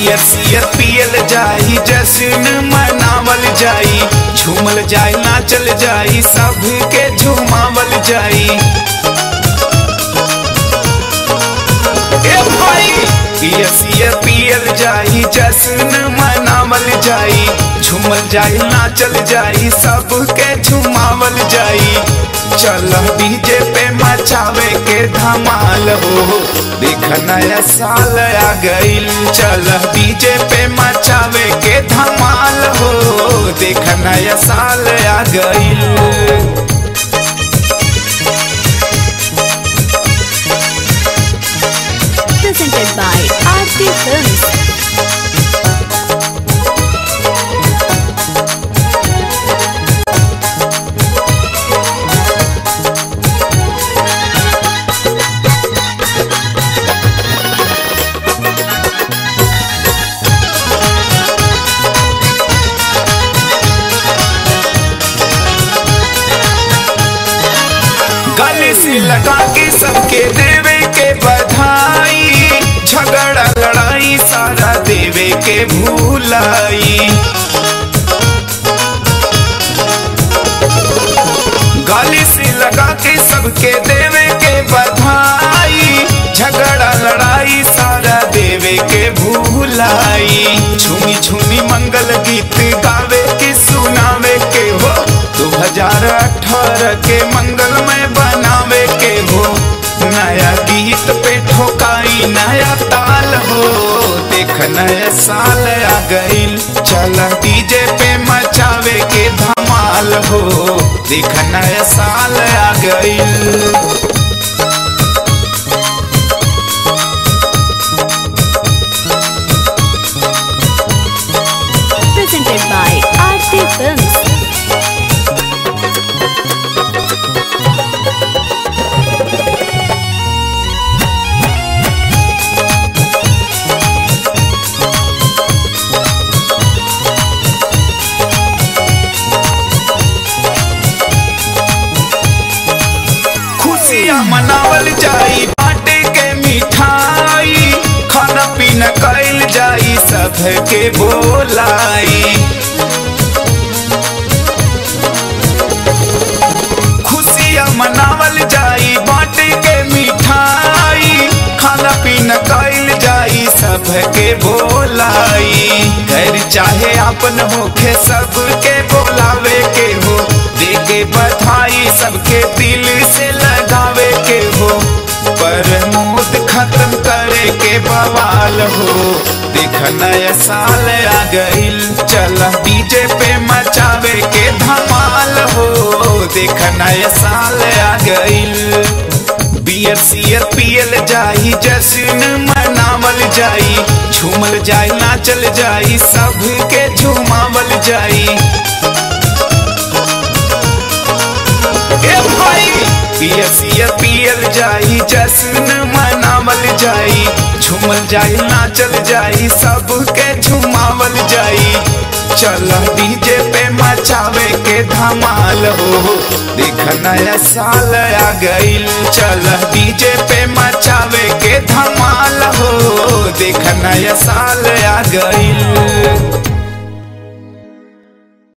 Beer share पियल जाई जश्न मनावल जाई झूमल जाई नाचल जाई सबके झुमावल जाई ए भाई बियर सियर पियल जाई जश्न मनावल जाई झूमल जाई नाचल जाई सबके झुमावल जाई चल डीजे पे मचावे के धमाल हो देख नया साल आ गईल चल डीजे पे मचावे के धमाल हो देख नया साल आ गईल presented by Aarti Films. गले से लगा के सबके देवे के बधाई झगड़ा लड़ाई सारा देवे के भूलाई गले से लगा के सबके देवे के बधाई झगड़ा लड़ाई सारा देवे के भूलाई झूमी झूमी मंगल गीत गावे के सुनावे के हो 2018 के मंगलमय बनावे के हो नया गीत पे ठोकाई नया ताल हो देख नया साल आ गईल चल डीजे पे मचावे के धमाल हो देख नया साल आ गईल Presented by Aarti Films. खुशियाँ मनावल जाई बाटे के मिठाई खाना पीना कैल जाई सबके बोलाई खुशियाँ मनावल जाई बाटे के मिठाई खाना पीना कैल जाई सबके बोलाई घर चाहे अपन होखे सबके बोलावे के हो दे के बधाई सबके दिल से लगावे के हो पर मूड खत्म करे के बवाल हो देख नया साल आ गईल चल डीजे पे मचावे के धमाल हो देख नया साल आ गईल बियर सियर पियल जाई जश्न मनावल जाई झूमल जाई नाचल जाई सबके झुमावल जाई ए भाई पियर सियर पियल जाई जश्न मनावल जाई झूमल जाई नाचल जाई सबके झुमावल जाई चल डीजे पे मचावे के धमाल हो देख नया साल आ गईल चल डीजे पे मचावे के धमाल हो देख नया साल आ गईल